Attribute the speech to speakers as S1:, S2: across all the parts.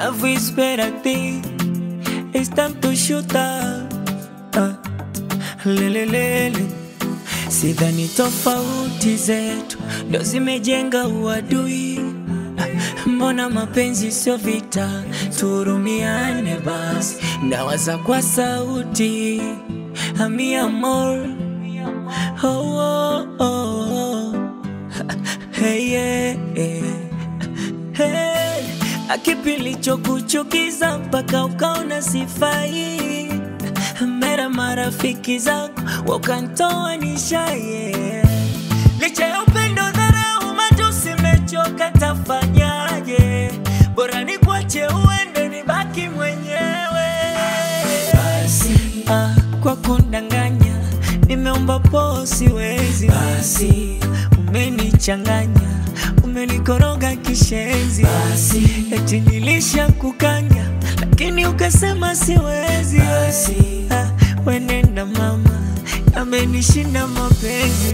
S1: love is better thing. It's time to shoot up. Uh, lelelele, sidhani tofauti zetu ndo zimejenga uadui. Mbona mapenzi sio vita, tuhurumiane basi. Nawaza kwa sauti, mi amor, oh, oh, oh, oh. Hey, yeah, yeah. Hey, akipilicho kuchukiza mpaka ukaona sifai, mera marafiki zako wakantoa nishaye, licha ya upendo dharau, matusi mechoka, tafanyaje? Bora ni kwache uende, nibaki mwenyewe basi. Ah, kwa kundanganya nimeomba po, siwezi basi. Umenichanganya, umenikoroga kishenzi basi. Eti nilisha kukanya, lakini ukasema siwezi basi. Ah, wenenda mama, amenishinda mapenzi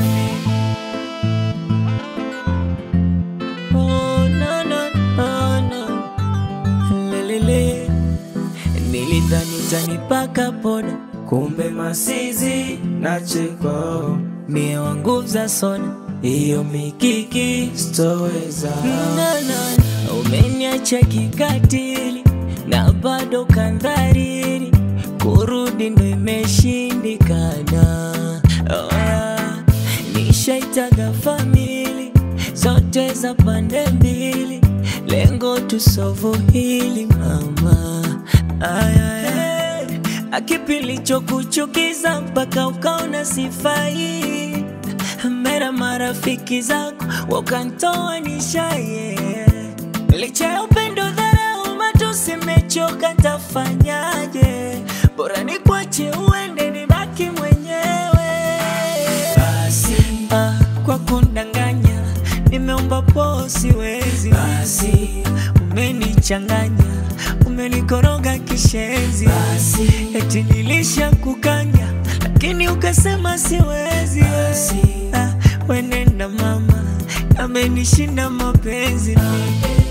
S1: Oh, no, no, no, no. Lelele, nilidhani utanipaka poda, kumbe masizi na cheko mie wangu za soda, hiyo mikiki stoweza. No, no, umeniacha kikatili na bado kandhariri, kurudi ndo imeshindikana. Oh, yeah. Nishaitaga famili zote za pande mbili, lengo tusovu hili mama. Aya, akipilicho kuchukiza mpaka ukaona sifai, mera marafiki zako wakantoa nishaye, licha ya upendo dharau, matusi mechoka, tafanyaje? Bora ni kwache uende, nibaki mwenyewe basi. Ah, kwa kundanganya nimeomba po, siwezi basi. Umenichanganya, umenikoroga kishenzi basi. Eti nilisha kukanya, lakini ukasema siwezi basi. Ah, wenenda mama, amenishinda mapenzi mimi.